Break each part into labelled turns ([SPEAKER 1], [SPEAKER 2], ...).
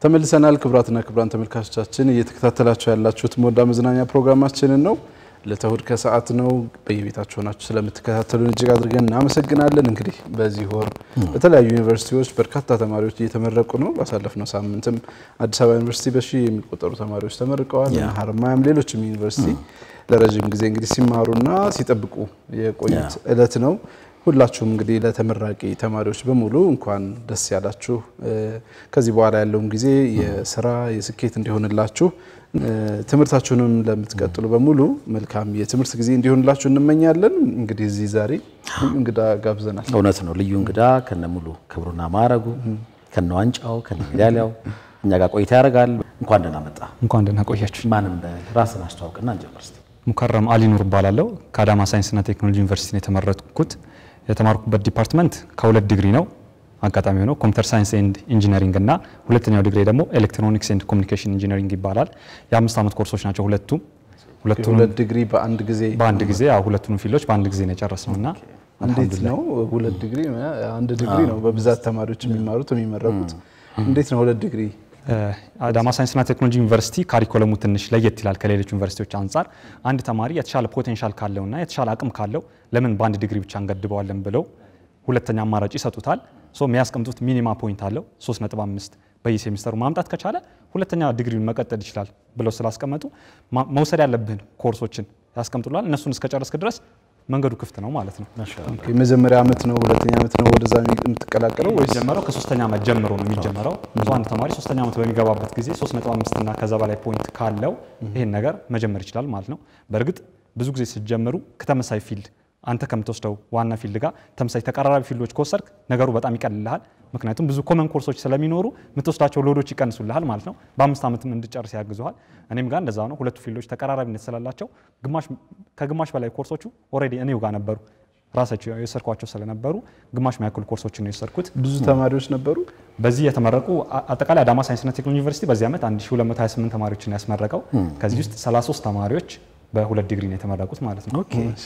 [SPEAKER 1] ተመልሰናል። ክቡራትና ክቡራን ተመልካቾቻችን እየተከታተላችሁ ያላችሁት ሞዳ መዝናኛ ፕሮግራማችንን ነው። ለተውድ ከሰዓት ነው። በየቤታችሁ ሆናችሁ ስለምትከታተሉን እጅግ አድርገን እናመሰግናለን። እንግዲህ በዚህ ወር በተለያዩ ዩኒቨርሲቲዎች በርካታ ተማሪዎች እየተመረቁ ነው። ባሳለፍነው ሳምንትም አዲስ አበባ ዩኒቨርሲቲ በሺህ የሚቆጠሩ ተማሪዎች ተመርቀዋል። ሀረማያም፣ ሌሎችም ዩኒቨርሲቲ ለረዥም ጊዜ እንግዲህ ሲማሩና ሲጠብቁ የቆዩት እለት ነው። ሁላችሁም እንግዲህ ለተመራቂ ተማሪዎች በሙሉ እንኳን ደስ ያላችሁ። ከዚህ በኋላ ያለውን ጊዜ የስራ የስኬት እንዲሆንላችሁ ትምህርታችሁንም ለምትቀጥሉ በሙሉ መልካም የትምህርት ጊዜ እንዲሆንላችሁ እንመኛለን። እንግዲህ እዚህ ዛሬ እንግዳ ጋብዘናል።
[SPEAKER 2] እውነት ነው። ልዩ እንግዳ ከነ ሙሉ ክብሩና ማዕረጉ ከነ ዋንጫው ከነ ሜዳሊያው እኛ ጋር ቆይታ ያደርጋል። እንኳን ደህና መጣ።
[SPEAKER 3] እንኳን ደህና ቆያችሁ።
[SPEAKER 2] ማንም በራስን አስተዋውቅና እንጀምር እስቲ።
[SPEAKER 3] ሙከረም አሊ ኑር እባላለሁ። ከአዳማ ሳይንስና ቴክኖሎጂ ዩኒቨርሲቲ ነው የተመረጥኩት። የተማርኩበት ዲፓርትመንት ከሁለት ዲግሪ ነው። አጋጣሚ ሆነው ኮምፒውተር ሳይንስ ኤንድ ኢንጂነሪንግ እና ሁለተኛው ዲግሪ ደግሞ ኤሌክትሮኒክስ ኤንድ ኮሚኒኬሽን ኢንጂነሪንግ ይባላል። የአምስት ዓመት ኮርሶች ናቸው ሁለቱም ሁለቱንም
[SPEAKER 1] ሁለት ዲግሪ በአንድ ጊዜ
[SPEAKER 3] በአንድ ጊዜ ያው ሁለቱንም ፊልዶች በአንድ ጊዜ ነው የጨረስነው እና
[SPEAKER 1] እንዴት ነው ሁለት ዲግሪ? አንድ ዲግሪ ነው በብዛት ተማሪዎች የሚማሩት የሚመረቁት። እንዴት ነው ሁለት ዲግሪ?
[SPEAKER 3] አዳማ ሳይንስና ቴክኖሎጂ ዩኒቨርሲቲ ካሪኮለሙ ትንሽ ለየት ይላል ከሌሎች ዩኒቨርሲቲዎች አንጻር። አንድ ተማሪ የተሻለ ፖቴንሻል ካለውና የተሻለ አቅም ካለው ለምን በአንድ ዲግሪ ብቻ እንገድበዋለን ብለው ሁለተኛ አማራጭ ይሰጡታል። ሶ የሚያስቀምጡት ሚኒማ ፖይንት አለው 3.5 በየሴሚስተሩ ማምጣት ከቻለ ሁለተኛ ዲግሪውን መቀጠል ይችላል ብለው ስላስቀመጡ መውሰድ ያለብህን ኮርሶችን ያስቀምጡላል። እነሱን እስከጨረስክ ድረስ መንገዱ ክፍት ነው ማለት ነው።
[SPEAKER 1] የመጀመሪያ ዓመት ነው ሁለተኛ ዓመት ነው ወደዛ የምትቀላቀለው ወይስ
[SPEAKER 3] የሚጀመረው ከሶስተኛ ዓመት ጀምሮ ነው የሚጀመረው። ብዙ አንድ ተማሪ ሶስተኛ ዓመት በሚገባበት ጊዜ 3.5 እና ከዛ በላይ ፖይንት ካለው ይሄን ነገር መጀመር ይችላል ማለት ነው። በእርግጥ ብዙ ጊዜ ስትጀምሩ ከተመሳይ ፊልድ አንተ ከምትወስደው ዋና ፊልድ ጋር ተመሳሳይ ተቀራራቢ ፊልዶች ከወሰድክ ነገሩ በጣም ይቀልልሃል። ምክንያቱም ብዙ ኮመን ኮርሶች ስለሚኖሩ የምትወስዳቸው ሎዶች ይቀንሱልሃል ማለት ነው። በአምስት ዓመትም እንድጨርስ ያግዙሃል። እኔም ጋር እንደዛ ነው። ሁለቱ ፊልዶች ተቀራራቢነት ስላላቸው ከግማሽ በላይ ኮርሶቹ ኦልሬዲ እኔው ጋር ነበሩ ራሳቸው የወሰድኳቸው ስለነበሩ ግማሽ የሚያክሉ ኮርሶችን ነው የወሰድኩት።
[SPEAKER 1] ብዙ ተማሪዎች ነበሩ?
[SPEAKER 3] በዚህ የተመረቁ አጠቃላይ አዳማ ሳይንስና ቴክኖሎጂ ዩኒቨርሲቲ በዚህ ዓመት 1228 ተማሪዎችን ያስመረቀው ከዚህ ውስጥ 33 ተማሪዎች በሁለት ዲግሪ ነው የተመረቁት ማለት ነው።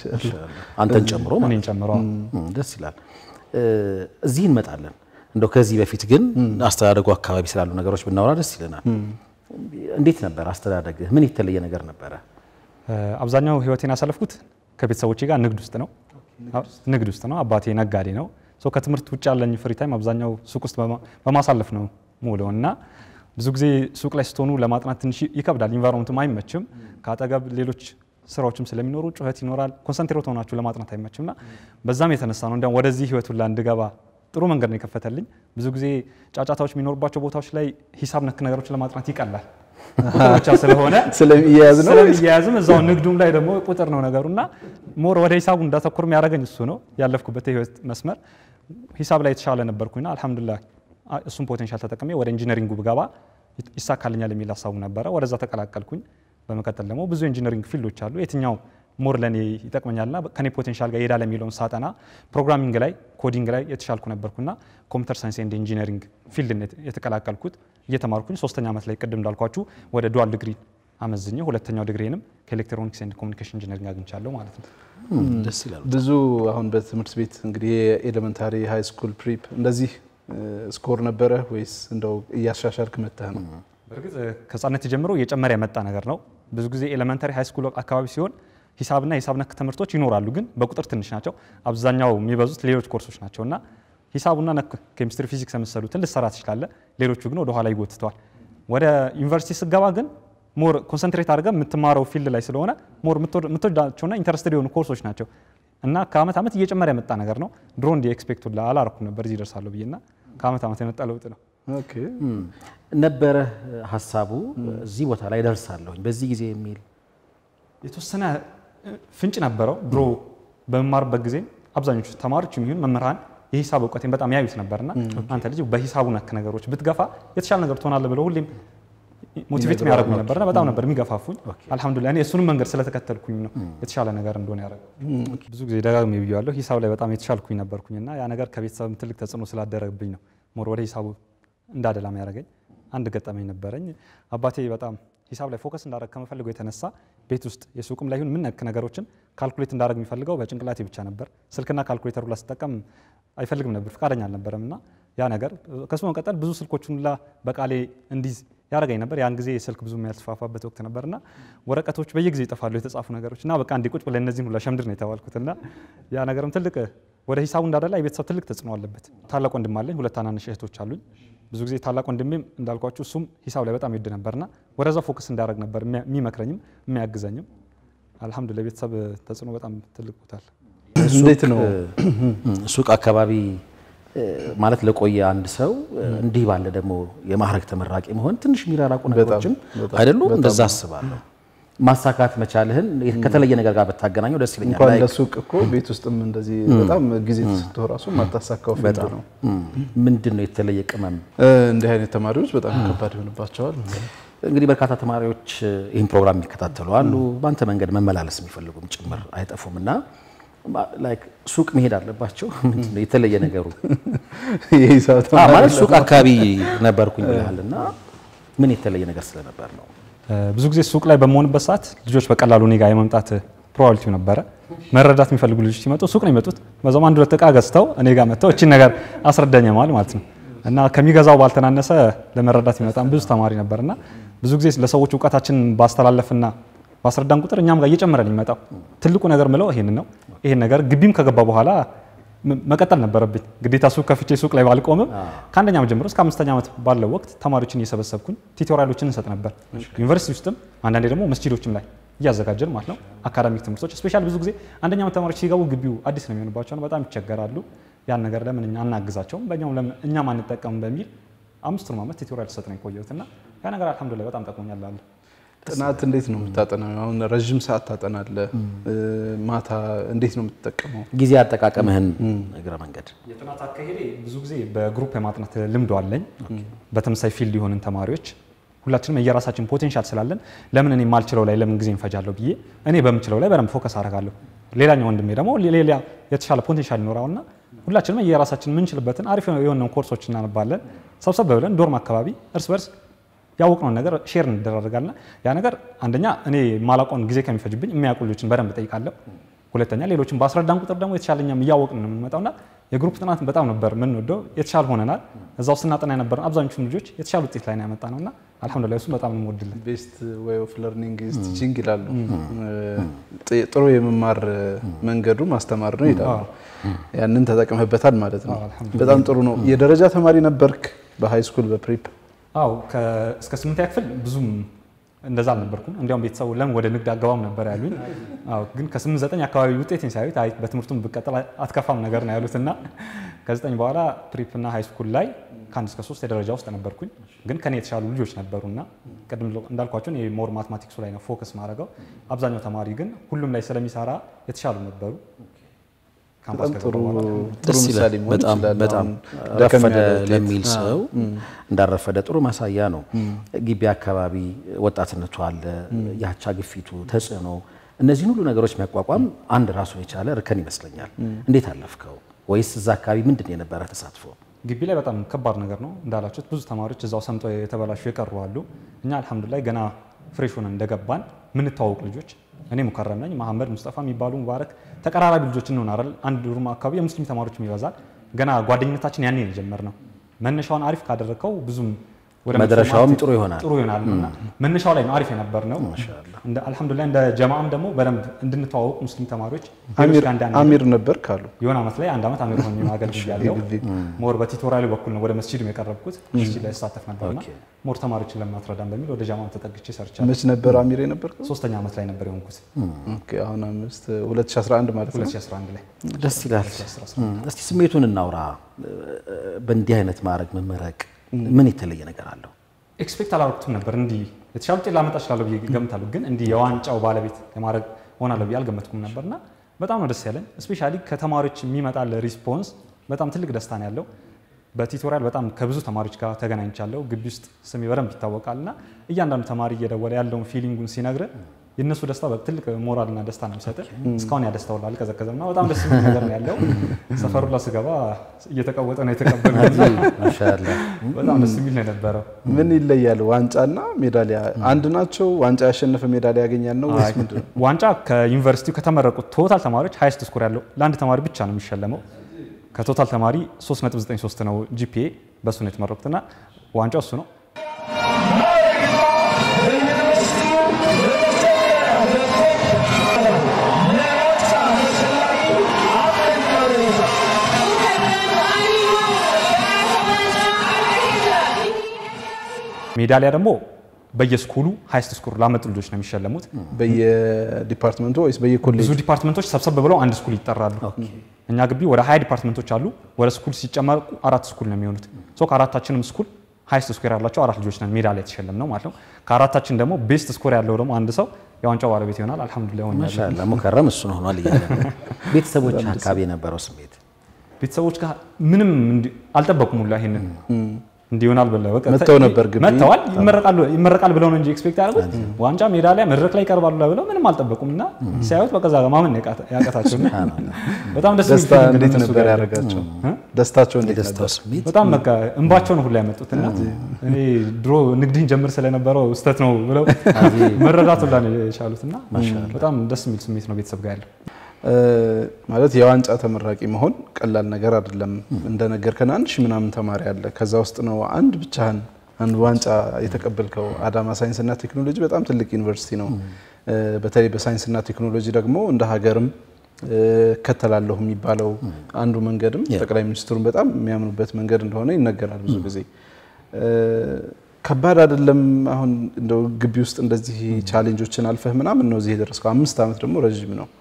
[SPEAKER 2] አንተን ጨምሮ ማለት
[SPEAKER 3] እኔን ጨምሮ
[SPEAKER 2] ነው። ደስ ይላል። እዚህ እንመጣለን። እንደው ከዚህ በፊት ግን አስተዳደጉ አካባቢ ስላሉ ነገሮች ብናወራ ደስ ይለናል። እንዴት ነበር አስተዳደግህ? ምን የተለየ ነገር ነበረ?
[SPEAKER 3] አብዛኛው ህይወቴን ያሳለፍኩት ከቤተሰቦቼ ጋር ንግድ ውስጥ ነው። ንግድ ውስጥ ነው። አባቴ ነጋዴ ነው። ከትምህርት ውጭ ያለኝ ፍሪ ታይም አብዛኛው ሱቅ ውስጥ በማሳለፍ ነው ሙሉ እና ብዙ ጊዜ ሱቅ ላይ ስትሆኑ ለማጥናት ትንሽ ይከብዳል። ኢንቫይሮንመንቱም አይመችም። ከአጠገብ ሌሎች ስራዎችም ስለሚኖሩ ጩኸት ይኖራል። ኮንሰንትሬት ሆናችሁ ለማጥናት አይመችም እና በዛም የተነሳ ነው እንዲያውም ወደዚህ ህይወት ሁላ እንድገባ ጥሩ መንገድ ነው የከፈተልኝ። ብዙ ጊዜ ጫጫታዎች የሚኖሩባቸው ቦታዎች ላይ ሂሳብ ነክ ነገሮችን ለማጥናት ይቀላል ቁጥር ብቻ ስለሆነ
[SPEAKER 1] ስለሚያያዝ ነው
[SPEAKER 3] ስለሚያያዝም እዛው ንግዱም ላይ ደግሞ ቁጥር ነው ነገሩ እና ሞር ወደ ሂሳቡ እንዳተኩር የሚያደርገኝ እሱ ነው። ያለፍኩበት የህይወት መስመር ሂሳብ ላይ የተሻለ ነበርኩኝና አልሐምዱሊላህ እሱን ፖቴንሻል ተጠቅሜ ወደ ኢንጂነሪንጉ ብገባ ይሳካልኛል የሚል ሀሳቡ ነበረ። ወደዛ ተቀላቀልኩኝ። በመቀጠል ደግሞ ብዙ ኢንጂነሪንግ ፊልዶች አሉ። የትኛው ሞር ለእኔ ይጠቅመኛልና ከኔ ፖቴንሻል ጋር ይሄዳል የሚለውን ሳጠና ፕሮግራሚንግ ላይ ኮዲንግ ላይ የተሻልኩ ነበርኩና ኮምፒውተር ሳይንስ ኤንድ ኢንጂነሪንግ ፊልድ የተቀላቀልኩት እየተማርኩኝ ሶስተኛ ዓመት ላይ ቅድም እንዳልኳችሁ ወደ ዱዋል ዲግሪ አመዝኜ ሁለተኛው ዲግሪንም ከኤሌክትሮኒክስ ኤንድ ኮሚኒኬሽን ኢንጂነሪንግ አግኝቻለሁ ማለት ነው።
[SPEAKER 2] ደስ ይላል።
[SPEAKER 1] ብዙ አሁን በትምህርት ቤት እንግዲህ የኤሌመንታሪ ሃይ ስኩል ፕሪፕ እንደዚህ ስኮር ነበረ ወይስ እንደው እያሻሻልክ መጥተህ ነው?
[SPEAKER 3] በእርግጥ ከህጻነት ጀምሮ እየጨመረ የመጣ ነገር ነው። ብዙ ጊዜ ኤሌመንታሪ ሃይ ስኩል አካባቢ ሲሆን ሂሳብና ሂሳብ ነክ ትምህርቶች ይኖራሉ፣ ግን በቁጥር ትንሽ ናቸው። አብዛኛው የሚበዙት ሌሎች ኮርሶች ናቸው እና ሂሳቡና ነክ ኬሚስትሪ፣ ፊዚክስ የመሰሉትን ልሰራ ትችላለህ። ሌሎቹ ግን ወደ ኋላ ይጎትተዋል። ወደ ዩኒቨርሲቲ ስገባ ግን ሞር ኮንሰንትሬት አድርገህ የምትማረው ፊልድ ላይ ስለሆነ ሞር የምትወዳቸውና ኢንተረስትድ የሆኑ ኮርሶች ናቸው እና ከአመት ዓመት እየጨመረ የመጣ ነገር ነው። ድሮ እንዲ ኤክስፔክቱ አላረኩም ነበር እዚህ ደርሳለሁ ብዬና ከአመት ዓመት የመጣ ለውጥ ነው።
[SPEAKER 1] ኦኬ
[SPEAKER 2] ነበረ ሀሳቡ እዚህ ቦታ ላይ ደርሳለሁኝ በዚህ ጊዜ የሚል
[SPEAKER 3] የተወሰነ ፍንጭ ነበረው። ድሮ በመማርበት ጊዜ አብዛኞቹ ተማሪዎች የሚሆን መምህራን የሂሳብ እውቀቴን በጣም ያዩት ነበርና አንተ ልጅ በሂሳቡ ነክ ነገሮች ብትገፋ የተሻለ ነገር ትሆናለህ ብለው ሁሌም ሞቲቬት የሚያደርጉኝ ነበርና በጣም ነበር የሚገፋፉኝ። አልሐምዱሊላህ እኔ እሱንም መንገድ ስለተከተልኩኝ ነው የተሻለ ነገር እንደሆነ ያደረገው። ብዙ ጊዜ ደጋግሜ ብያለሁ፣ ሂሳብ ላይ በጣም የተሻልኩኝ ነበርኩኝና ያ ነገር ከቤተሰብም ትልቅ ተጽዕኖ ስላደረግብኝ ነው ሞር ወደ ሂሳቡ እንዳደላም ያደረገኝ። አንድ ገጠመኝ ነበረኝ። አባቴ በጣም ሂሳብ ላይ ፎከስ እንዳደረግ ከመፈልገው የተነሳ ቤት ውስጥ የሱቅም ላይ ይሁን ምን ነክ ነገሮችን ካልኩሌት እንዳደረግ የሚፈልገው በጭንቅላቴ ብቻ ነበር። ስልክና ካልኩሌተሩ ላይ ስጠቀም አይፈልግም ነበር፣ ፈቃደኛ አልነበረም እና ያ ነገር ከሱ መቀጠል ብዙ ስልኮቹን ሁላ በቃሌ እንዲዝ ያደረገኝ ነበር። ያን ጊዜ ስልክ ብዙም ያልተስፋፋበት ወቅት ነበርና ወረቀቶች በየጊዜው ይጠፋሉ የተጻፉ ነገሮች እና በቃ እንዲ ቁጭ ብለህ እነዚህን ሁላ ሸምድር ነው የተባልኩት እና ያ ነገርም ትልቅ ወደ ሂሳቡ እንዳደላ የቤተሰብ ትልቅ ተጽዕኖ አለበት። ታላቅ ወንድም አለኝ፣ ሁለት ታናንሽ እህቶች አሉኝ። ብዙ ጊዜ ታላቅ ወንድሜም እንዳልኳችሁ እሱም ሂሳብ ላይ በጣም ይወድ ነበርና ወደዛ ፎከስ እንዳደረግ ነበር የሚመክረኝም የሚያግዘኝም። አልሐምዱሊላህ የቤተሰብ ተጽዕኖ በጣም ትልቅ ቦታል።
[SPEAKER 1] እንዴት ነው
[SPEAKER 2] ሱቅ አካባቢ ማለት ለቆየ አንድ ሰው እንዲህ ባለ ደግሞ የማዕረግ ተመራቂ መሆን ትንሽ የሚራራቁ ነገሮችም አይደሉም። እንደዛ አስባለሁ። ማሳካት መቻልህን ከተለየ ነገር ጋር ብታገናኘው ደስ ይለኛል።
[SPEAKER 1] እንኳን
[SPEAKER 2] ላይክ
[SPEAKER 1] ለሱቅ እኮ ቤት ውስጥም እንደዚህ በጣም ጊዜ ተሰጥቶ ራሱ ማታሳካው ፊልድ ነው።
[SPEAKER 2] ምንድን ነው የተለየ ቅመም?
[SPEAKER 1] እንዲህ አይነት ተማሪዎች በጣም ከባድ ይሆንባቸዋል።
[SPEAKER 2] እንግዲህ በርካታ ተማሪዎች ይህን ፕሮግራም የሚከታተሉ አሉ። በአንተ መንገድ መመላለስ የሚፈልጉም ጭምር አይጠፉም እና ላይክ ሱቅ መሄድ አለባቸው። ምንድን ነው የተለየ ነገሩ?
[SPEAKER 1] የሂሳብ
[SPEAKER 2] አዎ፣
[SPEAKER 1] ተማሪ
[SPEAKER 2] ማለት ሱቅ አካባቢ ነበርኩኝ ብለሃል እና ምን የተለየ ነገር ስለነበር ነው?
[SPEAKER 3] ብዙ ጊዜ ሱቅ ላይ በመሆንበት ሰዓት ልጆች በቀላሉ እኔ ጋር የመምጣት ፕሮባቢሊቲው ነበረ። መረዳት የሚፈልጉ ልጆች ሲመጡ ሱቅ ነው የሚመጡት። በዛም አንድ ሁለት እቃ ገዝተው እኔ ጋር መጥተው እቺን ነገር አስረዳኝ ማለት ማለት ነው እና ከሚገዛው ባልተናነሰ ለመረዳት የሚመጣም ብዙ ተማሪ ነበርና ብዙ ጊዜ ለሰዎች እውቀታችንን ባስተላለፍና ባስረዳን ቁጥር እኛም ጋር እየጨመረ ነው የሚመጣው። ትልቁ ነገር ምለው ይሄን ነው። ይሄን ነገር ግቢም ከገባ በኋላ ም- መቀጠል ነበረብኝ ግዴታ ሱቅ ከፍቼ ሱቅ ላይ ባልቆምም ከአንደኛ ዓመት ጀምሮ እስከ አምስተኛ ዓመት ባለው ወቅት ተማሪዎችን እየሰበሰብኩኝ ቲቶሪያሎችን እንሰጥ ነበር። ዩኒቨርሲቲ ውስጥም አንዳንዴ ደግሞ መስጂዶችም ላይ እያዘጋጀን ማለት ነው። አካዳሚክ ትምህርቶች ስፔሻል ብዙ ጊዜ አንደኛ ዓመት ተማሪዎች ሲገቡ ግቢው አዲስ ነው የሚሆንባቸው ነው፣ በጣም ይቸገራሉ። ያን ነገር ለምን እኛ አናግዛቸውም በእኛም ለምን እኛም አንጠቀምም በሚል አምስቱንም ዓመት ቲቶሪያል ሰጥ ነው የቆየሁት እና ያ ነገር አልሐምዱሊላህ በጣም ጠቅሞኛል አለ
[SPEAKER 1] ጥናት እንዴት ነው የምታጠናው? አሁን ረዥም ሰዓት ታጠናለህ። ማታ እንዴት ነው የምትጠቀመው?
[SPEAKER 2] ጊዜ አጠቃቀምህን እግረ መንገድ
[SPEAKER 3] የጥናት አካሄዴ ብዙ ጊዜ በግሩፕ የማጥናት ልምዶ አለኝ። በተመሳሳይ ፊልድ የሆንን ተማሪዎች ሁላችንም የየራሳችን ፖቴንሻል ስላለን ለምን እኔ የማልችለው ላይ ለምን ጊዜ እንፈጃለሁ ብዬ እኔ በምችለው ላይ በደንብ ፎከስ አደርጋለሁ። ሌላኛው ወንድሜ ደግሞ ሌላ የተሻለ ፖቴንሻል ይኖረውና ሁላችንም የየራሳችን የምንችልበትን አሪፍ የሆነ ኮርሶች እናነባለን። ሰብሰብ ብለን ዶርም አካባቢ እርስ በርስ ያወቅነውን ነገር ሼር እንደራረጋልና ያ ነገር አንደኛ እኔ ማላውቀውን ጊዜ ከሚፈጅብኝ የሚያውቁ ልጆችን በደንብ ጠይቃለሁ። ሁለተኛ ሌሎችን በአስረዳን ቁጥር ደግሞ የተሻለኛም እያወቅን ነው የምንመጣውና የግሩፕ ጥናት በጣም ነበር የምንወደው። የተሻለ ሆነናል። እዛው ስናጠና የነበረን አብዛኞቹን ልጆች የተሻለ ውጤት ላይ ነው ያመጣ ነውና አልሐምዱሊላህ እሱን በጣም ነው የምወድልን።
[SPEAKER 1] ቤስት ዌይ ኦፍ ለርኒንግ ኢዝ ቲቺንግ ይላሉ። ጥ- ጥሩ የመማር መንገዱ ማስተማር ነው ይላሉ። ያንን ተጠቅመህበታል ማለት ነው። በጣም ጥሩ ነው። የደረጃ ተማሪ ነበርክ በሃይ ስኩል በፕሪፕ?
[SPEAKER 3] አው እስከ ስምንተኛ ክፍል ብዙም እንደዛ አልነበርኩም። እንዲያውም ቤተሰቡ ለምን ወደ ንግድ አገባም ነበር ያሉኝ። አዎ ግን ከስምንት ዘጠኝ አካባቢ ውጤቴን ሲያዩት አይ በትምህርቱም ብቀጥል አትከፋም ነገር ነው ያሉትና ከዘጠኝ በኋላ ፕሪፕ እና ሃይ ስኩል ላይ ከአንድ እስከ ሶስት የደረጃ ውስጥ ነበርኩኝ። ግን ከኔ የተሻሉ ልጆች ነበሩና ቅድም እንዳልኳቸው እኔ ሞር ማትማቲክሱ ላይ ነው ፎከስ ማድረገው። አብዛኛው ተማሪ ግን ሁሉም ላይ ስለሚሰራ የተሻሉ ነበሩ። ካምፓስ
[SPEAKER 1] በጣም ጥሩ
[SPEAKER 3] ከገባ በኋላ
[SPEAKER 1] ጥሩ
[SPEAKER 2] ደስ
[SPEAKER 1] ምሳሌ
[SPEAKER 2] ይላል።
[SPEAKER 1] መሆን
[SPEAKER 2] በጣም
[SPEAKER 1] ይችላል።
[SPEAKER 2] በጣም
[SPEAKER 1] አሁን ደከም
[SPEAKER 2] ረፈደ
[SPEAKER 1] ያለ ውጤት
[SPEAKER 2] ለሚል ሰው እንዳረፈደ ጥሩ ማሳያ ነው። ግቢ አካባቢ ወጣትነቱ አለ፣ የአቻ ግፊቱ፣ ተጽዕኖ፣ እነዚህን ሁሉ ነገሮች የሚያቋቋም አንድ ራሱን የቻለ እርከን ይመስለኛል። እንዴት አለፍከው? ወይስ እዛ አካባቢ ምንድን ነው የነበረ ተሳትፎ?
[SPEAKER 3] ግቢ ላይ በጣም ከባድ ነገር ነው እንዳላችሁት፣ ብዙ ተማሪዎች እዛው ሰምጠው የተበላሹ የቀሩ አሉ። እኛ አልሐምዱሊላህ ገና ፍሬሽ ሆነን እንደገባን ምንተዋወቅ ልጆች እኔ ሙከረም ነኝ፣ መሐመድ ሙስጠፋ የሚባሉ ሙባረክ ተቀራራቢ ልጆች እንሆናለን። አንድ ሩም አካባቢ የሙስሊም ተማሪዎችም ይበዛል። ገና ጓደኝነታችን ያኔ ነው የጀመርነው። መነሻውን አሪፍ ካደረግከው ብዙም ወደ መጥፎ
[SPEAKER 2] መድረሻውም
[SPEAKER 3] ማለት
[SPEAKER 2] ጥሩ ይሆናል።
[SPEAKER 3] ጥሩ ይሆናል እና መነሻው ላይ ነው አሪፍ የነበር ነው። እንደ አልሐምዱሊላህ እንደ ጀማዓም ደግሞ በደንብ እንድንተዋወቅ ሙስሊም ተማሪዎች ሌሎች
[SPEAKER 1] አሚር
[SPEAKER 3] ጋር እንዳንሄድ
[SPEAKER 1] አሚር ነበር ካሉ
[SPEAKER 3] የሆነ ዓመት ላይ አንድ ዓመት አሚር ሆኜ ማገልገል ያለው ሞር በቲቶሪያል በኩል ነው ወደ መስጂድ የቀረብኩት። መስጂድ ላይ ተሳተፍ ነበርና ሞር ተማሪዎችን ለማትረዳም በሚል ወደ ጃማም ተጠግቼ ሰርቻለሁ።
[SPEAKER 1] መች ነበር አሚር የነበር?
[SPEAKER 3] ሶስተኛ ዓመት ላይ ነበር የሆንኩት
[SPEAKER 1] ኦኬ አሁን አምስት 2011 ማለት ነው።
[SPEAKER 3] 2011 ላይ
[SPEAKER 2] ደስ ይላል። እስቲ ስሜቱን እናውራ። በእንዲህ አይነት ማዕረግ መመረቅ ምን የተለየ ነገር አለው?
[SPEAKER 3] ኤክስፔክት አላደረኩትም ነበር እንዲህ የተሻለ ውጤት ላመጣ እችላለሁ ብዬ ገምታለሁ። ግን እንዲህ የዋንጫው ባለቤት የማድረግ ሆናለሁ ብዬ አልገመትኩም ነበርና በጣም ነው ደስ ያለኝ። እስፔሻሊ ከተማሪዎች የሚመጣል ሪስፖንስ በጣም ትልቅ ደስታ ነው ያለው። በቲቶሪያል በጣም ከብዙ ተማሪዎች ጋር ተገናኝቻለሁ። ግቢ ውስጥ ስሜ በደንብ ይታወቃል እና እያንዳንዱ ተማሪ እየደወለ ያለውን ፊሊንጉን ሲነግር የእነሱ ደስታ ትልቅ ሞራልና ደስታ ነው የሚሰጥ። እስካሁን ያ ደስታ ሁላ አልቀዘቀዘም እና በጣም ደስ የሚል ነገር ነው ያለው። ሰፈሩ ላይ ስገባ እየተቀወጠ ነው የተቀበለው።
[SPEAKER 2] ማሻአላህ
[SPEAKER 3] በጣም ደስ የሚል ነው የነበረው።
[SPEAKER 1] ምን ይለያል? ዋንጫና ሜዳሊያ አንድ ናቸው? ዋንጫ ያሸነፈ ሜዳሊያ ያገኛል ነው ወይስ ምንድን ነው?
[SPEAKER 3] ዋንጫ ከዩኒቨርሲቲው ከተመረቁት ቶታል ተማሪዎች ሀይስት ስኮር ያለው ለአንድ ተማሪ ብቻ ነው የሚሸለመው። ከቶታል ተማሪ 3.93 ነው ጂፒኤ፣ በእሱ ነው የተመረቁትና ዋንጫው እሱ ነው። ሜዳሊያ ደግሞ በየስኩሉ ሃይስት ስኩር ላመጡ ልጆች ነው የሚሸለሙት።
[SPEAKER 1] በየዲፓርትመንቱ ወይስ በየኮሌጅ?
[SPEAKER 3] ብዙ ዲፓርትመንቶች ሰብሰብ ብለው አንድ ስኩል ይጠራሉ። እኛ ግቢ ወደ ሀያ ዲፓርትመንቶች አሉ። ወደ ስኩል ሲጨመሩ አራት ስኩል ነው የሚሆኑት። ሶ ከአራታችንም ስኩል ሃይስት ስኮር ያላቸው አራት ልጆች ነን ሜዳሊያ የተሸለም ነው ማለት ነው። ከአራታችን ደግሞ ቤስት ስኮር ያለው ደግሞ አንድ ሰው የዋንጫው ባለቤት ይሆናል። አልሐምዱሊላህ ሆኛለሁ።
[SPEAKER 2] ማሻአላ ሙከረም እሱን ሆኗል እያለ ነው። ቤተሰቦች አካባቢ የነበረው ስሜት
[SPEAKER 3] ቤተሰቦች ጋር ምንም እንዲ- አልጠበቁም ሁላ ይሄንን እንዲህ ይሆናል ብለው በቃ
[SPEAKER 1] መጥተው ነበር ግቢ?
[SPEAKER 3] መጥተዋል። ይመረቃሉ ይመረቃል ብለው ነው እንጂ ኤክስፔክት ያደረጉት ዋንጫ ሜዳሊያ መድረክ ላይ ይቀርባሉ ብለው ምንም አልጠበቁም እና ሲያዩት በቃ እዛ ጋር ማመን ነው ያቃተ- ያቃታቸው እና በጣም ደስ የሚል
[SPEAKER 1] ደስታ
[SPEAKER 3] feeling ነው
[SPEAKER 1] እንዴት
[SPEAKER 3] እነሱ
[SPEAKER 1] ነበር
[SPEAKER 3] ጋር
[SPEAKER 1] ያደረጋቸው?
[SPEAKER 3] እ?
[SPEAKER 1] ደስታቸው እንዴት
[SPEAKER 2] የደስታው
[SPEAKER 1] ነበር?
[SPEAKER 2] ስሜት
[SPEAKER 3] በጣም በቃ እንባቸው ነው ሁላ ያመጡት እና እኔ ድሮ ንግድን ጀምር ስለነበረው ስተት ነው ብለው መረዳት ሁላ ነው የቻሉት እና በጣም ደስ የሚል ስሜት ነው ቤተሰብ ጋር ያለው።
[SPEAKER 1] እ፣ ማለት የዋንጫ ተመራቂ መሆን ቀላል ነገር አይደለም። እንደነገርከን አንድ ሺህ ምናምን ተማሪ አለ። ከዛ ውስጥ ነው አንድ ብቻህን አንድ ዋንጫ የተቀበልከው። አዳማ ሳይንስና ቴክኖሎጂ በጣም ትልቅ ዩኒቨርሲቲ ነው። እ፣ በተለይ በሳይንስና ቴክኖሎጂ ደግሞ እንደ ሀገርም እ፣ እከተላለሁ የሚባለው አንዱ መንገድም ጠቅላይ ሚኒስትሩን በጣም የሚያምኑበት መንገድ እንደሆነ ይነገራል ብዙ ጊዜ። እ፣ ከባድ አይደለም። አሁን እንደው ግቢ ውስጥ እንደዚህ ቻሌንጆችን አልፈህ ምናምን ነው እዚህ የደረስከው። አምስት ዓመት ደግሞ ረዥም ነው።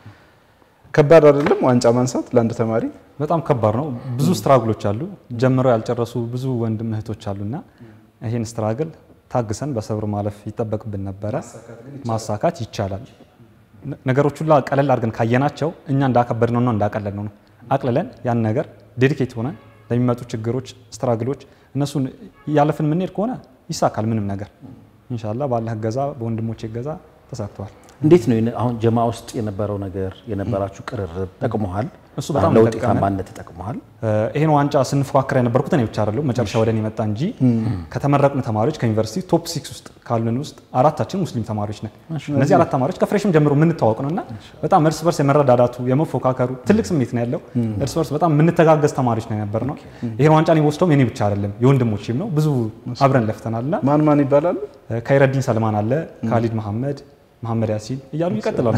[SPEAKER 1] ከባድ አይደለም ዋንጫ ማንሳት ለአንድ ተማሪ?
[SPEAKER 3] በጣም ከባድ ነው። ብዙ ስትራግሎች አሉ። ጀምረው ያልጨረሱ ብዙ ወንድም እህቶች አሉና ይህን ስትራግል ታግሰን በሰብር ማለፍ ይጠበቅብን ነበረ። ማሳካት ይቻላል። ነ- ነገሮች ሁላ ቀለል አድርገን ካየናቸው እኛ እንዳከበድ ነው እንዳቀለል ነው ነው አቅልለን ያን ነገር ዴዲኬት ሆነን ለሚመጡ ችግሮች፣ ስትራግሎች እነሱን እያለፍን የምንሄድ ከሆነ ይሳካል ምንም ነገር ኢንሻላህ። ባላህ እገዛ በወንድሞች እገዛ ተሳክተዋል።
[SPEAKER 2] እንዴት ነው የነ- አሁን ጀማ ውስጥ የነበረው ነገር የነበራችሁ ቅርርብ ጠቅሞሃል?
[SPEAKER 3] እሱ በጣም
[SPEAKER 2] ለውጥ
[SPEAKER 3] ጠቀመን።
[SPEAKER 2] ውጤታማነት ተጠቅመሃል?
[SPEAKER 3] ይሄን ዋንጫ ስንፎካከር የነበርኩት እኔ ብቻ አይደለሁም። መጨረሻ ወደ እኔ መጣ እንጂ ከተመረቅን ተማሪዎች ከዩኒቨርሲቲ ቶፕ ሲክስ ውስጥ ካሉን ውስጥ አራታችን ሙስሊም ተማሪዎች ነን። እነዚህ አራት ተማሪዎች ከፍሬሽም ጀምሮ የምንተዋወቅ ነው እና በጣም እርስ በርስ የመረዳዳቱ የመፎካከሩ ትልቅ ስሜት ነው ያለው። እርስ በርስ በጣም የምንተጋገዝ ተማሪዎች ነው የነበር ነው። ይሄን ዋንጫ እኔ ወስደውም የኔ ብቻ አይደለም የወንድሞቼም ነው። ብዙ አብረን ለፍተናል እና
[SPEAKER 1] ማን ማን ይባላሉ?
[SPEAKER 3] ከይረዲን ሰልማን አለ፣ ካሊድ መሐመድ፣ መሐመድ ያሲን እያሉ ይቀጥላሉ።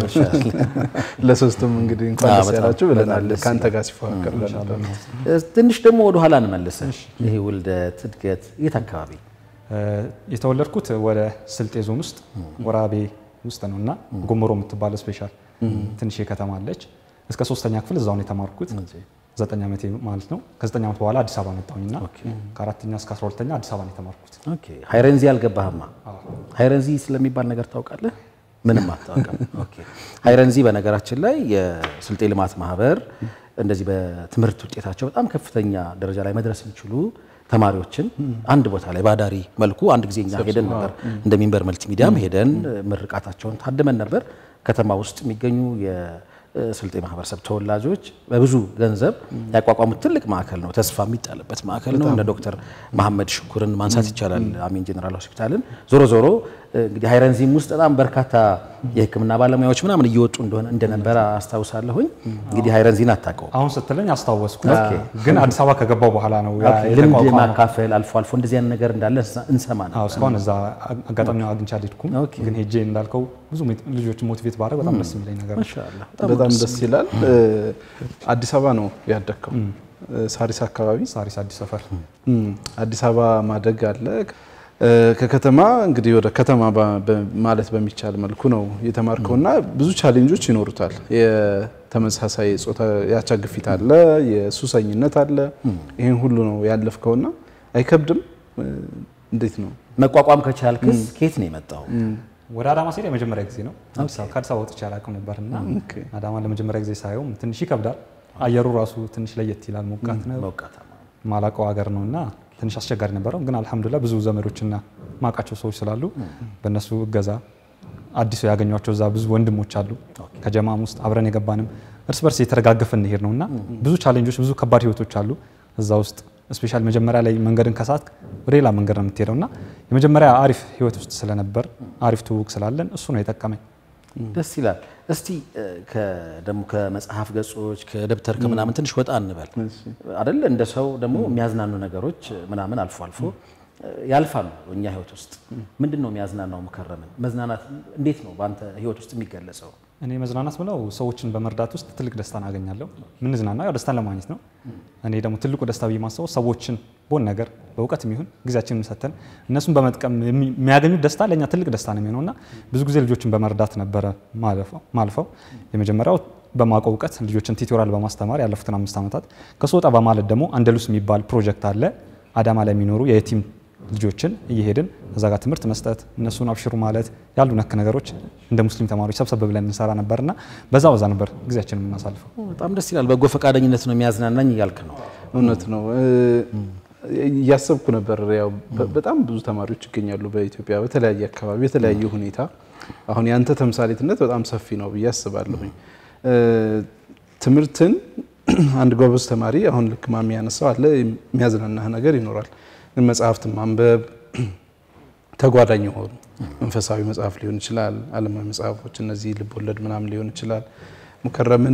[SPEAKER 1] ለሶስቱም እንግዲህ እንኳን
[SPEAKER 2] አዎ፣
[SPEAKER 1] ደስ
[SPEAKER 2] በጣም
[SPEAKER 1] ያላችሁ ብለናል።
[SPEAKER 2] ደስ
[SPEAKER 1] ከአንተ ጋር ሲፎካከር ለነበር
[SPEAKER 2] እ፣ ትንሽ ደግሞ ወደ ኋላ እንመልስ። ይሄ ውልደት እድገት የት አካባቢ?
[SPEAKER 3] የተወለድኩት ወደ ስልጤ ዞን ውስጥ ወራቤ ውስጥ ነው እና ጎመሮ የምትባለ ስፔሻል ትንሽ ከተማ አለች። እስከ ሶስተኛ ክፍል እዛው ነው የተማርኩት ዘጠኝ ዓመቴ ማለት ነው። ከዘጠኝ ዓመት በኋላ አዲስ አበባ መጣሁኝና ከአራተኛ እስከ አስራ ሁለተኛ አዲስ አበባ ነው የተማርኩት።
[SPEAKER 2] ኦኬ ሃይረንዚ አልገባህማ? ሃይረንዚ ስለሚባል ነገር ታውቃለህ? ምንም አታውቅም። ኦኬ ሃይረንዚ በነገራችን ላይ የስልጤ ልማት ማህበር እንደዚህ በትምህርት ውጤታቸው በጣም ከፍተኛ ደረጃ ላይ መድረስ የሚችሉ ተማሪዎችን አንድ ቦታ ላይ ባዳሪ መልኩ አንድ ጊዜ እኛ ሄደን ነበር። እንደ ሚንበር መልቲ ሚዲያም ሄደን ምርቃታቸውን ታድመን ነበር። ከተማ ውስጥ የሚገኙ የስልጤ ማህበረሰብ ተወላጆች በብዙ ገንዘብ ያቋቋሙት ትልቅ ማዕከል ነው። ተስፋ የሚጣልበት ማዕከል ነው። እነ ዶክተር መሐመድ ሽኩርን ማንሳት ይቻላል። አሚን ጀነራል ሆስፒታልን። ዞሮ ዞሮ እንግዲህ ሃይረንዚም ውስጥ በጣም በርካታ የሕክምና ባለሙያዎች ምናምን እየወጡ እንደሆነ እንደነበረ አስታውሳለሁኝ። እንግዲህ ሃይረንዚን አታውቀውም።
[SPEAKER 3] አሁን ስትለኝ አስታወስኩ፣ ግን አዲስ አበባ ከገባው በኋላ ነው ያ
[SPEAKER 2] ልምድ
[SPEAKER 3] የተቋቋመው።
[SPEAKER 2] ማካፈል አልፎ አልፎ እንደዚህ አይነት ነገር እንዳለ እንሰማ ነው።
[SPEAKER 3] አዎ እስካሁን እዛ አጋጣሚ አግኝቼ አልሄድኩም፣ ግን ሄጄ እንዳልከው ብዙ ልጆችን ሞቲቬት ባደረግ በጣም ደስ የሚለኝ ነገር ነው።
[SPEAKER 2] ማሻአላህ
[SPEAKER 1] በጣም ደስ ይላል። እ፣ አዲስ አበባ ነው ያደግከው? ሳሪስ አካባቢ
[SPEAKER 3] ሳሪስ አዲስ ሰፈር
[SPEAKER 1] እም፣ አዲስ አበባ ማደግ አለ። እ፣ ከከተማ እንግዲህ ወደ ከተማ በ- በ- ማለት በሚቻል መልኩ ነው የተማርከውና ብዙ ቻሌንጆች ይኖሩታል። የተመሳሳይ ጾታ ያቻ ግፊት አለ፣ የሱሰኝነት አለ። ይህን ሁሉ ነው ያለፍከውና አይከብድም? እ፣ እንዴት ነው?
[SPEAKER 2] መቋቋም ከቻልክስ ከየት ነው የመጣው?
[SPEAKER 3] ወደ አዳማ ስሄድ የመጀመሪያ ጊዜ ነው። አዲስ አበባ- ከአዲስ አበባ ወጥቼ አላውቅም ነበርና
[SPEAKER 1] ኦኬ።
[SPEAKER 3] አዳማ ለመጀመሪያ ጊዜ ሳየውም ትንሽ ይከብዳል። አየሩ ራሱ ትንሽ ለየት ይላል፣ ሞቃት ነው።
[SPEAKER 2] ሞቃታማ
[SPEAKER 3] ማላቀው ሀገር ነው እና ትንሽ አስቸጋሪ ነበረው። ግን አልሐምዱሊላ ብዙ ዘመዶችና ማቃቸው ሰዎች ስላሉ በእነሱ እገዛ አዲሱ ያገኟቸው እዛ ብዙ ወንድሞች አሉ። ከጀማም ውስጥ አብረን የገባንም እርስ በርስ የተረጋገፈ እንሄድ ነው እና ብዙ ቻሌንጆች፣ ብዙ ከባድ ህይወቶች አሉ እዛ ውስጥ ስፔሻል መጀመሪያ ላይ መንገድን ከሳት ወደ ሌላ መንገድ ነው የምትሄደው እና የመጀመሪያ አሪፍ ህይወት ውስጥ ስለነበር አሪፍ ትውውቅ ስላለን እሱ ነው የጠቀመኝ።
[SPEAKER 2] ደስ ይላል። እስቲ ደግሞ ከመጽሐፍ ገጾች ከደብተር ከምናምን ትንሽ ወጣ እንበል አይደል? እንደ ሰው ደግሞ የሚያዝናኑ ነገሮች ምናምን አልፎ አልፎ ያልፋሉ እኛ ህይወት ውስጥ። ምንድን ነው የሚያዝናናው? ሙከረምን መዝናናት እንዴት ነው በአንተ ህይወት ውስጥ የሚገለጸው?
[SPEAKER 3] እኔ መዝናናት ብለው ሰዎችን በመርዳት ውስጥ ትልቅ ደስታን አገኛለሁ። ምንዝናናው ያው ደስታን ለማግኘት ነው። እኔ ደግሞ ትልቁ ደስታ ብዬ ማስበው ሰዎችን በሆነ ነገር በእውቀት የሚሆን ጊዜያችንን ሰተን እነሱን በመጥቀም የሚያገኙት ደስታ ለእኛ ትልቅ ደስታ ነው የሚሆነው እና ብዙ ጊዜ ልጆችን በመርዳት ነበረ ማልፈው። የመጀመሪያው በማውቀው እውቀት ልጆችን ቲቶሪያል በማስተማር ያለፉትን አምስት ዓመታት ከሱ ወጣ በማለት ደግሞ አንደሉስ የሚባል ፕሮጀክት አለ አዳማ ላይ የሚኖሩ የቲም ልጆችን እየሄድን እዛ ጋር ትምህርት መስጠት እነሱን አብሽሩ ማለት ያሉ ነክ ነገሮች እንደ ሙስሊም ተማሪዎች ሰብሰብ ብለን እንሰራ ነበርና በዛ በዛ ነበር ጊዜያችን የምናሳልፈው።
[SPEAKER 2] በጣም ደስ ይላል። በጎ ፈቃደኝነት ነው የሚያዝናናኝ እያልክ ነው።
[SPEAKER 1] እውነት ነው። እያሰብኩ ነበር። ያው በጣም ብዙ ተማሪዎች ይገኛሉ በኢትዮጵያ በተለያየ አካባቢ በተለያየ ሁኔታ። አሁን ያንተ ተምሳሌትነት በጣም ሰፊ ነው ብዬ አስባለሁኝ። ትምህርትን አንድ ጎበዝ ተማሪ አሁን ልክ ማሚ ያነሳው አለ የሚያዝናናህ ነገር ይኖራል። ግን መጽሐፍትን ማንበብ ተጓዳኝ የሆኑ መንፈሳዊ መጽሐፍ ሊሆን ይችላል፣ ዓለማዊ መጽሐፎች እነዚህ ልብ ወለድ ምናምን ሊሆን ይችላል። ሙከረምን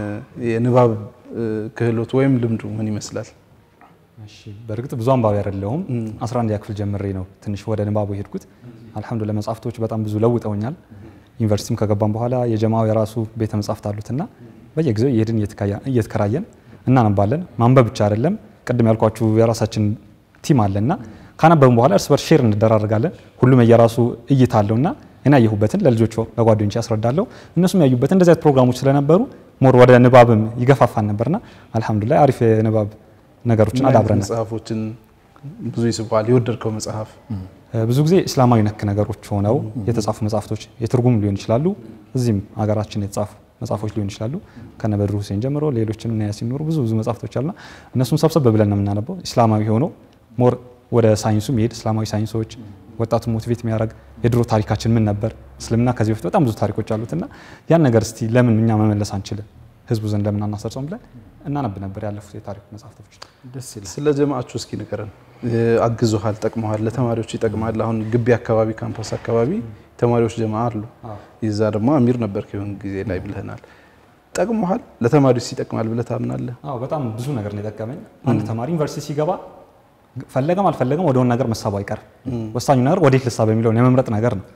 [SPEAKER 1] የንባብ ክህሎት ወይም ልምዱ ምን ይመስላል?
[SPEAKER 3] እሺ በእርግጥ ብዙ አንባቢ አይደለሁም። 11 ክፍል ጀምሬ ነው ትንሽ ወደ ንባቡ የሄድኩት። አልሐምዱሊላህ መጽሐፍቶች በጣም ብዙ ለውጠውኛል። ዩኒቨርሲቲም ከገባም በኋላ የጀማው የራሱ ቤተ መጽሐፍት አሉትና በየጊዜው እየሄድን እየተከራየን እናነባለን። ማንበብ ብቻ አይደለም፣ ቅድም ያልኳችሁ የራሳችን ቲም አለና ካነበብን በኋላ እርስ በርስ ሼር እንደራረጋለን። ሁሉም የየራሱ እይታ አለውና እኔ ያየሁበትን ለልጆች ለጓደኞቼ ያስረዳለሁ። እነሱም ያዩበትን እንደዚህ አይነት ፕሮግራሞች ስለነበሩ ሞር ወደ ንባብም ይገፋፋን ነበርና አልሐምዱሊላህ አሪፍ የንባብ ነገሮችን አዳብረናል።
[SPEAKER 1] መጽሐፎችን ብዙ ይስባል። የወደድከው መጽሐፍ
[SPEAKER 3] ብዙ ጊዜ እስላማዊ ነክ ነገሮች ሆነው የተጻፉ መጽሐፍቶች የትርጉም ሊሆን ይችላሉ። እዚህም ሀገራችን የተጻፉ መጽሐፎች ሊሆን ይችላሉ። ከነበድሩ ሁሴን ጀምሮ ሌሎችም እና ያሲን ኑሩ ብዙ ብዙ መጽሐፍቶች አሉና እነሱን ሰብሰብ ብለን ነው የምናነበው። እስላማዊ ሆነው ሞር ወደ ሳይንሱ የሚሄድ እስላማዊ ሳይንሶች ወጣቱን ሞቲቬት የሚያደርግ የድሮ ታሪካችን ምን ነበር፣ እስልምና ከዚህ በፊት በጣም ብዙ ታሪኮች አሉትና ያን ነገር እስቲ ለምን እኛ መመለስ አንችልም፣ ህዝቡ ዘንድ ለምን አናሰርጸውም ብለን እናነብ ነበር ያለፉት የታሪክ መጽሐፍቶች።
[SPEAKER 2] ደስ ይላል።
[SPEAKER 1] ስለ ጀማዓችሁ እስኪ ንገረን። አግዞሃል፣ ጠቅመሃል፣ ለተማሪዎች ይጠቅማል። አሁን ግቢ አካባቢ ካምፓስ አካባቢ ተማሪዎች ጀማ አሉ። ይዛ ደግሞ አሚር ነበር ከሆነ ጊዜ ላይ ብለህናል። ጠቅመሃል፣ ለተማሪዎች ይጠቅማል ብለህ ታምናለህ?
[SPEAKER 3] አዎ በጣም ብዙ ነገር ነው የጠቀመኝ። አንድ ተማሪ ዩኒቨርሲቲ ሲገባ ፈለገም አልፈለገም ወደሆነ ነገር መሳቡ አይቀርም። ወሳኙ ነገር ወዴት ልሳብ የሚለውን የመምረጥ ነገር ነው።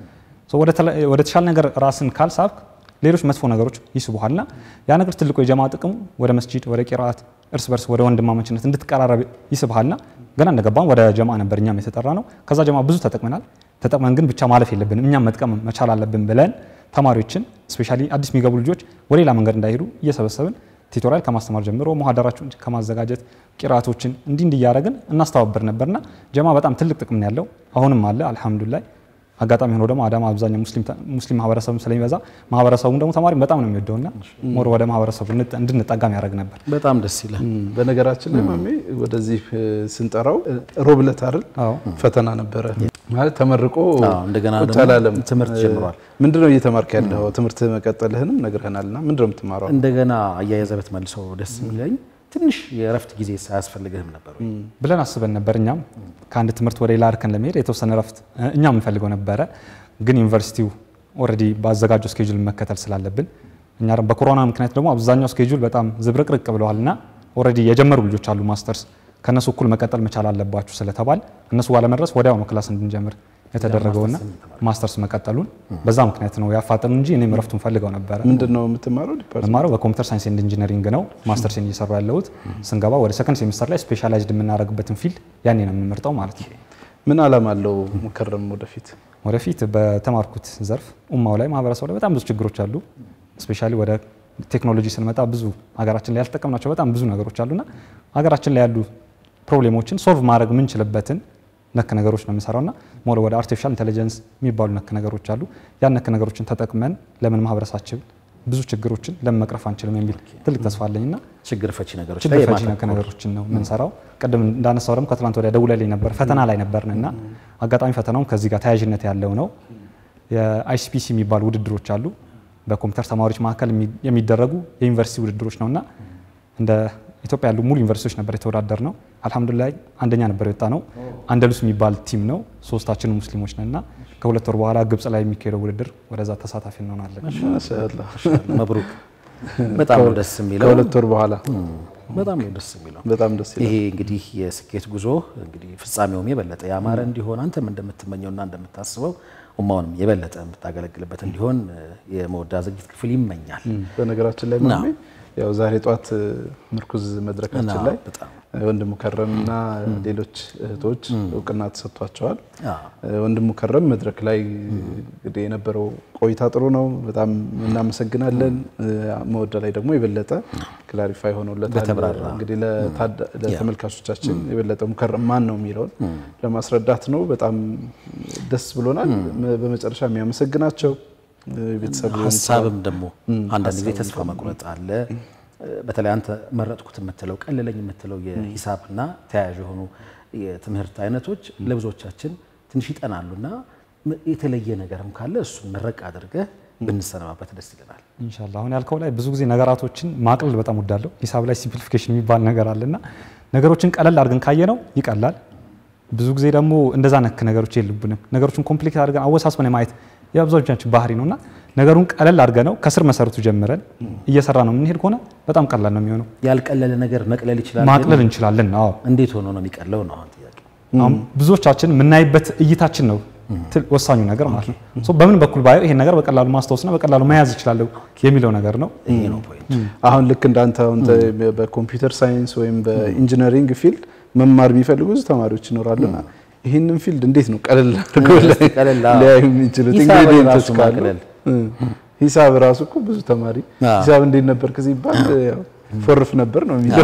[SPEAKER 3] ወደ ተሻለ ነገር ራስን ካልሳብክ ሌሎች መጥፎ ነገሮች ይስቡሃልና ያ ነገር ትልቁ የጀማ ጥቅሙ ወደ መስጂድ፣ ወደ ቂራአት፣ እርስ በርስ ወደ ወንድማማችነት እንድትቀራረብ ይስብሃልና ገና እንደገባን ወደ ጀማ ነበር እኛም የተጠራ ነው። ከዛ ጀማ ብዙ ተጠቅመናል። ተጠቅመን ግን ብቻ ማለፍ የለብንም እኛም መጥቀም መቻል አለብን ብለን ተማሪዎችን ስፔሻሊ አዲስ የሚገቡ ልጆች ወደ ሌላ መንገድ እንዳይሄዱ እየሰበሰብን ቲቶሪያል ከማስተማር ጀምሮ መሀደራቸውን ከማዘጋጀት ቂራቶችን እንዲህ እንዲህ እያደረግን እናስተባበር ነበርና ጀማ በጣም ትልቅ ጥቅም ነው ያለው። አሁንም አለ አልሐምዱሊላህ። አጋጣሚ ሆኖ ደግሞ አዳማ አብዛኛው ሙስሊም ማህበረሰብ ስለሚበዛ ማህበረሰቡም ደግሞ ተማሪ በጣም ነው የሚወደውና ሞር ወደ ማህበረሰቡ እንድንጠጋም ያደርግ ነበር።
[SPEAKER 2] በጣም ደስ ይላል።
[SPEAKER 1] በነገራችን ላይ ማሜ ወደዚህ ስንጠራው ሮብ ዕለት አይደል
[SPEAKER 3] አዎ
[SPEAKER 1] ፈተና ነበረ ማለት ተመርቆ
[SPEAKER 2] አዎ፣ እንደገና
[SPEAKER 1] ቁጭ
[SPEAKER 2] ደግሞ
[SPEAKER 1] አላለም።
[SPEAKER 2] ትምህርት ጀምሯል።
[SPEAKER 1] ምንድነው እየተማርክ ያለው? ትምህርት መቀጠልህንም ነግረህናልና ምንድነው የምትማረው?
[SPEAKER 2] እንደገና አያይዘህ ብትመልሰው ደስ የሚለኝ ትንሽ የእረፍት ጊዜ ሳያስፈልግህም ነበር ወይ?
[SPEAKER 3] ብለን አስበን ነበር። እኛም ከአንድ ትምህርት ወደ ሌላ እርከን ለመሄድ የተወሰነ ረፍት እኛም የምንፈልገው ነበረ። ግን ዩኒቨርሲቲው ኦልሬዲ ባዘጋጀው ስኬጁል መከተል ስላለብን እኛ ደግሞ በኮሮና ምክንያት ደግሞ አብዛኛው ስኬጁል በጣም ዝብርቅርቅ ብለዋል እና ኦልሬዲ የጀመሩ ልጆች አሉ ማስተርስ ከእነሱ እኩል መቀጠል መቻል አለባችሁ ስለተባል እነሱ ጋር ለመድረስ ወዲያው ነው ክላስ እንድንጀምር የተደረገውና ማስተርስ መቀጠሉን በዛ ምክንያት ነው ያፋጠኑ እንጂ እኔም ረፍቱን ፈልገው ነበረ።
[SPEAKER 1] ምንድነው የምትማረው ዲፓርትመንት?
[SPEAKER 3] መማረው በኮምፒውተር ሳይንስ ኤንድ ኢንጂነሪንግ ነው። ማስተርሴን እየሰሩ ያለሁት ስንገባ ወደ ሰከንድ ሴሚስተር ላይ ስፔሻላይዝድ የምናደርግበትን ፊልድ ያኔ ነው የምንመርጠው ማለት ነው።
[SPEAKER 1] ምን አላማ አለው ሙከረም ወደፊት?
[SPEAKER 3] ወደፊት በተማርኩት ዘርፍ ኡማው ላይ ማህበረሰቡ ላይ በጣም ብዙ ችግሮች አሉ። ስፔሻሊ ወደ ቴክኖሎጂ ስንመጣ ብዙ ሀገራችን ላይ ያልተጠቀምናቸው በጣም ብዙ ነገሮች አሉና ሀገራችን ላይ ያሉ ፕሮብሌሞችን ሶልቭ ማድረግ የምንችልበትን ነክ ነገሮች ነው የምንሰራውና ሞር ወደ አርቲፊሻል ኢንቴሊጀንስ የሚባሉ ነክ ነገሮች አሉ። ያን ነክ ነገሮችን ተጠቅመን ለምን ማህበረሰባችን ብዙ ችግሮችን ለምን መቅረፍ አንችልም የሚል ትልቅ ተስፋ አለኝና
[SPEAKER 2] ችግር ፈቺ ነገሮች
[SPEAKER 3] ችግር
[SPEAKER 2] ላይ
[SPEAKER 3] ፈቺ ነክ
[SPEAKER 2] የማተኮር
[SPEAKER 3] ነገሮችን ነው የምንሰራው። ቅድም እንዳነሳው ደግሞ ከትላንት ወዲያ ደውለልኝ ነበር ፈተና ላይ ነበርን እና አጋጣሚ ፈተናውም ከዚህ ጋር ተያያዥነት ያለው ነው። የአይሲፒሲ የሚባሉ ውድድሮች አሉ። በኮምፒውተር ተማሪዎች መካከል የሚ- የሚደረጉ የዩኒቨርሲቲ ውድድሮች ነውና እንደ ኢትዮጵያ ያሉ ሙሉ ዩኒቨርሲቲዎች ነበር የተወዳደር ነው። አልሐምዱሊላህ አንደኛ ነበር የወጣ ነው። አንደሉስ የሚባል ቲም ነው። ሶስታችን ሙስሊሞች ነን እና ከሁለት ወር በኋላ ግብጽ ላይ የሚካሄደው ውድድር ወደዛ ተሳታፊ እንሆናለን።
[SPEAKER 1] ማሻአላህ
[SPEAKER 2] መብሩክ። በጣም ነው ደስ የሚለው።
[SPEAKER 1] ከሁለት ወር በኋላ
[SPEAKER 2] በጣም ነው ደስ የሚለው።
[SPEAKER 1] በጣም ደስ ይላል።
[SPEAKER 2] ይሄ እንግዲህ የስኬት ጉዞ እንግዲህ ፍጻሜውም የበለጠ ያማረ እንዲሆን አንተም እንደምትመኘውና እንደምታስበው ኡማውንም የበለጠ የምታገለግልበት እንዲሆን የመወዳ ዝግጅት ክፍል ይመኛል።
[SPEAKER 1] በነገራችን ላይ ማሜ ያው ዛሬ ጧት ምርኩዝ መድረካችን
[SPEAKER 2] አዎ፣
[SPEAKER 1] ላይ
[SPEAKER 2] በጣም
[SPEAKER 1] ወንድሙ ከረምና ሌሎች እህቶች እውቅና ተሰጥቷቸዋል።
[SPEAKER 2] አዎ።
[SPEAKER 1] ወንድሙ ከረም መድረክ ላይ እንግዲህ የነበረው ቆይታ ጥሩ ነው፣ በጣም እናመሰግናለን። መወዳ ላይ ደግሞ የበለጠ ክላሪፋይ ሆኖለታል።
[SPEAKER 2] በተብራራ
[SPEAKER 1] እንግዲህ ለታዳ- ለተመልካቾቻችን የበለጠ ሙከረም ማን ነው የሚለውን ለማስረዳት ነው። በጣም ደስ ብሎናል። በመጨረሻ የሚያመሰግናቸው ቤተሰብ
[SPEAKER 2] ሀሳብም ደግሞ አንዳንድ ጊዜ ተስፋ መቁረጥ አለ። በተለይ አንተ መረጥኩት የምትለው ቀለለኝ የምትለው የሂሳብና ተያያዥ የሆኑ የትምህርት አይነቶች ለብዙዎቻችን ትንሽ ይጠናሉና የተለየ ነገርም ካለ እሱን መረቅ አድርገህ ብንሰነባበት ደስ ይለናል።
[SPEAKER 3] ኢንሻአላህ አሁን ያልከው ላይ ብዙ ጊዜ ነገራቶችን ማቅለል በጣም ወዳለሁ። ሂሳብ ላይ ሲምፕሊፊኬሽን የሚባል ነገር አለና ነገሮችን ቀለል አድርገን ካየነው ይቀላል። ብዙ ጊዜ ደግሞ እንደዛ ነክ ነገሮች የሉብንም። ነገሮችን ኮምፕሊኬት አድርገን አወሳስበን የማየት የአብዛኞቻችን ባህሪ ነውና ነገሩን ቀለል አድርገን ነው ከስር መሰረቱ ጀምረን እየሰራ ነው የምንሄድ ከሆነ በጣም ቀላል ነው የሚሆነው።
[SPEAKER 2] ያልቀለለ ነገር መቅለል ይችላል።
[SPEAKER 3] ማቅለል
[SPEAKER 2] ግን
[SPEAKER 3] እንችላለን። አዎ
[SPEAKER 2] እንዴት ሆኖ ነው የሚቀለው ነው አሁን ጥያቄ።
[SPEAKER 3] አሁን ብዙዎቻችን የምናይበት እይታችን ነው ትል- ወሳኙ ነገር ማለት ነው። ሶ በምን በኩል ባየው ይሄን ነገር በቀላሉ ማስታወስና በቀላሉ መያዝ እችላለሁ የሚለው ነገር ነው።
[SPEAKER 2] ይሄ ነው ፖይንት።
[SPEAKER 1] አሁን ልክ እንዳንተ አሁን ተ- በኮምፒውተር ሳይንስ ወይም በኢንጂነሪንግ ፊልድ መማር የሚፈልጉ ብዙ ተማሪዎች ይኖራሉና ይህንን ፊልድ እንዴት ነው ቀለል አድርገው
[SPEAKER 2] እስቲ ቀለል አዎ።
[SPEAKER 1] ሊያዩ የሚችሉት?
[SPEAKER 2] ሂሳብ
[SPEAKER 1] ኢንግሪዲየንቶች
[SPEAKER 2] ራሱ
[SPEAKER 1] ካሉ
[SPEAKER 2] ማቅለል።
[SPEAKER 1] እ፣ ሂሳብ ራሱ እኮ ብዙ ተማሪ
[SPEAKER 2] አዎ።
[SPEAKER 1] ሂሳብ እንዴት ነበርክ ሲባል ያው ፎርፍ ነበር ነው የሚለው።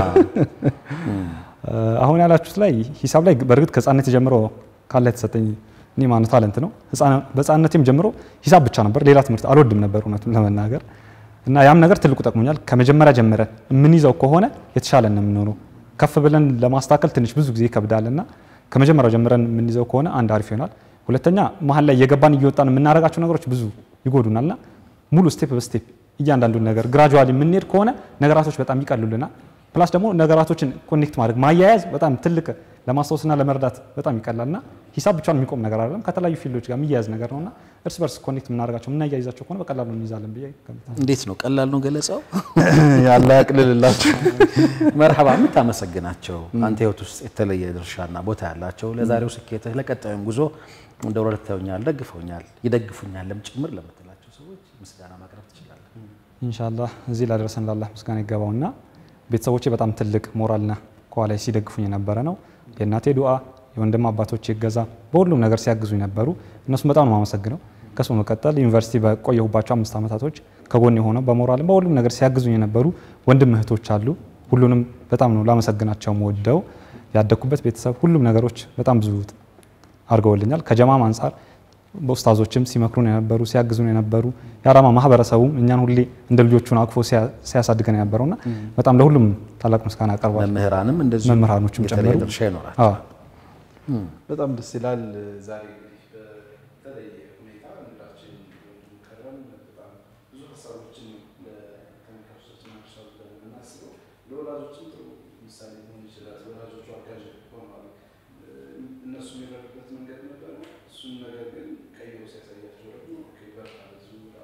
[SPEAKER 3] አሁን ያላችሁት ላይ ሂሳብ ላይ በእርግጥ ከህፃነት ጀምሮ ካለ የተሰጠኝ እኔ ማነው ታለንት ነው። ህፃና- በህፃነቴም ጀምሮ ሂሳብ ብቻ ነበር፣ ሌላ ትምህርት አልወድም ነበር እውነቱን ለመናገር እና ያም ነገር ትልቁ ጠቅሞኛል። ከመጀመሪያ ጀምረ የምንይዘው ከሆነ የተሻለ ነው የምንሆነው። ከፍ ብለን ለማስተካከል ትንሽ ብዙ ጊዜ ይከብዳል እና ከመጀመሪያው ጀምረን የምንይዘው ከሆነ አንድ አሪፍ ይሆናል። ሁለተኛ መሀል ላይ እየገባን እየወጣን የምናደርጋቸው ነገሮች ብዙ ይጎዱናልና ሙሉ ስቴፕ በስቴፕ እያንዳንዱን ነገር ግራጁዋሊ የምንሄድ ከሆነ ነገራቶች በጣም ይቀሉልናል። ፕላስ ደግሞ ነገራቶችን ኮኔክት ማድረግ ማያያዝ በጣም ትልቅ ለማስታወስና ለመረዳት በጣም ይቀላልና ሂሳብ ብቻውን የሚቆም ነገር አይደለም። ከተለያዩ ፊልዶች ጋር የሚያያዝ ነገር ነውና እርስ በርስ ኮኔክት የምናደርጋቸው የምናያይዛቸው ከሆነ በቀላሉ እንይዛለን ብዬ ገምታለሁ።
[SPEAKER 2] እንዴት ነው ቀላል ነው ገለጻው?
[SPEAKER 1] ያለ ያቅልልላቸው።
[SPEAKER 2] መርሐባ የምታመሰግናቸው አንተ ህይወት ውስጥ የተለየ ድርሻና ቦታ ያላቸው ለዛሬው ስኬትህ ለቀጣዩም ጉዞ እንደ ረድተውኛል፣ ደግፈውኛል፣ ይደግፉኛልም ጭምር ለምትላቸው ሰዎች ምስጋና ማቅረብ ትችላለህ።
[SPEAKER 3] ኢንሻላህ እዚህ ላደረሰን ላላህ ምስጋና ይገባውና ቤተሰቦቼ በጣም ትልቅ ሞራልና ከኋላ ሲደግፉኝ የነበረ ነው። የእናቴ ዱዓ፣ የወንድም አባቶቼ እገዛ በሁሉም ነገር ሲያግዙኝ ነበሩ። እነሱም በጣም ነው የማመሰግነው። ከሱ መቀጠል ዩኒቨርሲቲ በቆየሁባቸው አምስት ዓመታቶች ከጎን የሆነው በሞራልም በሁሉም ነገር ሲያግዙኝ የነበሩ ወንድም እህቶች አሉ። ሁሉንም በጣም ነው ላመሰግናቸው ወደው ያደግኩበት ቤተሰብ ሁሉም ነገሮች በጣም ብዙ አድርገውልኛል። ከጀማም አንጻር በኡስታዞችም ሲመክሩን የነበሩ ሲያግዙን የነበሩ የአዳማ ማህበረሰቡም እኛን ሁሌ እንደ ልጆቹን አቅፎ ሲያ- ሲያሳድገን የነበረውና በጣም ለሁሉም ታላቅ ምስጋና አቀርባለሁ።
[SPEAKER 2] መምህራንም እንደዚሁ
[SPEAKER 3] መምህራኖችም
[SPEAKER 2] የተለየ
[SPEAKER 3] ጨምሮ
[SPEAKER 2] ድርሻ ይኖራል።
[SPEAKER 3] አዎ።
[SPEAKER 1] በጣም ደስ ይላል። ዛሬ እንግዲህ በተለየ ሁኔታ እንግዳችን ከረም በጣም ብዙ ሀሳቦችን ለተመልካቾቻችን አድርሷል ብለን የምናስበው ለወላጆችም ጥሩ ምሳሌ መሆን ይችላል። ወላጆቹ አጋዥ ሆነዋል። እነሱ የሚረዱበት መንገድ ነበረ። እሱን ነገር ግን ቀይሮ ሲያሳያቸው ደግሞ ኦኬ በርታ በዚሁ ብላ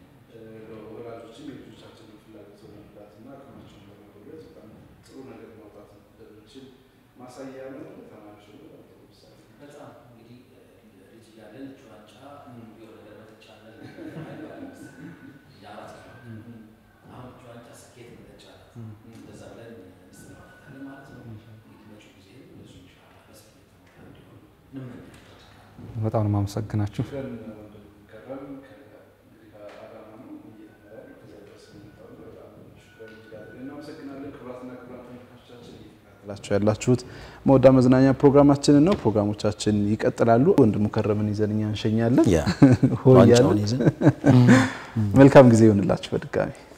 [SPEAKER 1] ወላጆችም የልጆቻችንን ፍላጎት ለመርዳትና አቅማቸውን ለመጎልበት በጣም ጥሩ ነገር ማውጣት እንደምንችል ማሳያ ነው። ለተማሪዎች ደግሞ በጣም ጥሩ ምሳሌ ነው።
[SPEAKER 2] በጣም እንግዲህ ልጅ እያለን ጩዋጫ የሆነ ነገር መተቻለን የአራት አሁን ጩዋጫ ስኬት መተቻለን እንደዛ ብለን እንሰማለን ማለት ነው። እንግዲህ መጪው ጊዜ ብዙ ኢንሻላህ በስኬት የተሞላ እንዲሆን እንመኛለን።
[SPEAKER 3] በጣም ነው የማመሰግናችሁ።
[SPEAKER 1] ሽፈን ወንድም ከረም እንግዲህ ከአዳማ ነው እየተማረ ያለው። ከዚያ ድረስ የመጣው ነው። በጣም ሽፈን እጅግ አድርገን እናመሰግናለን። ክቡራትና ክቡራን ተመልካቾቻችን እየተከታተላችሁ ያላችሁት መወዳ መዝናኛ ፕሮግራማችንን ነው። ፕሮግራሞቻችን ይቀጥላሉ። ወንድሙ ከረምን ይዘን እኛ እንሸኛለን።
[SPEAKER 2] ያ
[SPEAKER 1] ሆ
[SPEAKER 2] ዋንጫውን
[SPEAKER 1] እያልን
[SPEAKER 2] ይዘን
[SPEAKER 1] መልካም ጊዜ ይሆንላችሁ በድጋሚ